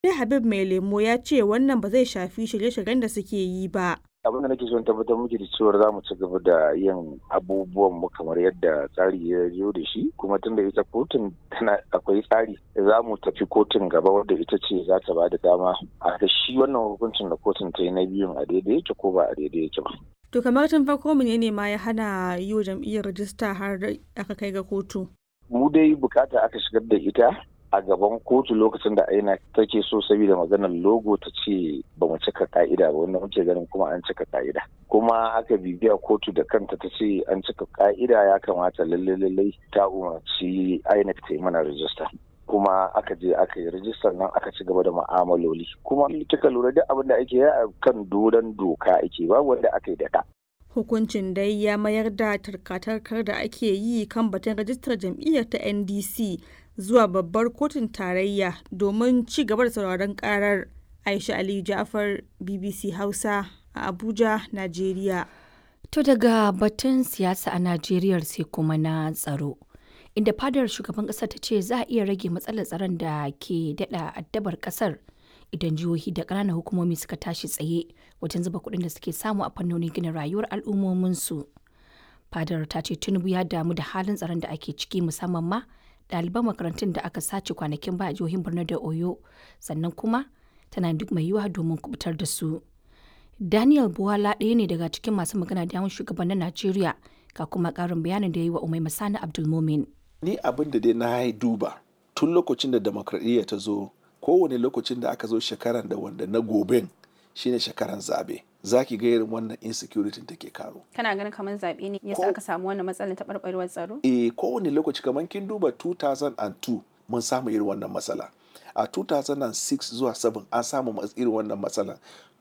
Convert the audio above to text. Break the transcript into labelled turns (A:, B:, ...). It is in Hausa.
A: Sai Habib Mai Lemo ya ce wannan ba zai shafi shirye-shiryen da suke yi ba.
B: abin da nake son tabbatar muke da cewar za mu ci gaba da yin abubuwan mu kamar yadda tsari ya zo da shi kuma tunda ita kotun tana akwai tsari za mu tafi kotun gaba wadda ita ce za ta ba da dama a ga shi wannan hukuncin da kotun ta yi na biyun a daidai yake ko ba a daidai yake ba.
A: To kamar tun farko menene ma ya hana yi wa jam'iyyar rajista har aka kai ga kotu?
B: Mu dai bukata aka shigar da ita a gaban kotu lokacin da aina take so saboda maganar logo ta ce ba mu cika ka'ida ba wanda muke ganin kuma an cika ka'ida kuma aka bibiya kotu da kanta ta ce an cika ka'ida ya kamata lalle lalle ta umarci INEC ta yi mana rajista kuma aka je aka yi rajistar nan aka ci gaba da ma'amaloli kuma kika lura duk abin da ake yi a kan doron doka ake ba wanda aka yi da ka
A: Hukuncin dai ya mayar da tarkatarkar da ake yi kan batun rajistar jam'iyyar ta NDC zuwa babbar kotun tarayya domin ci gaba da sauraron karar Aisha Aliyu Ja'far BBC Hausa a Abuja, Najeriya.
C: To daga batun siyasa a Najeriya sai kuma na tsaro. Inda fadar shugaban ƙasar ta ce za a iya rage matsalar tsaron da ke daɗa addabar ƙasar idan jihohi da ƙananan hukumomi suka tashi tsaye wajen zuba kuɗin da suke samu a fannonin gina rayuwar al'ummominsu. Fadar ta ce Tinubu ya damu da halin tsaron da ake ciki musamman ma ɗaliban makarantun da aka sace kwanakin ba a jihohin Borno da Oyo sannan kuma tana duk mai yiwuwa domin kubutar da su. Daniel Buwala ɗaya ne daga cikin masu magana da yawan shugabannin Najeriya ga kuma ƙarin bayanin da ya yi wa Umai Masani Abdulmumin.
D: Ni abin da dai na duba tun lokacin da demokradiyya ta zo kowane lokacin da aka zo shekaran da wanda na goben shine shekaran zabe za ki ga irin wannan insecurity take karo.
E: Kana ganin kamar zaɓe ne yasa aka samu wannan matsalar taɓarɓarewar tsaro?
D: Eh kowane lokaci kamar kin duba 2002 mun samu irin wannan matsala. A 2006 zuwa 7 an samu irin wannan matsala.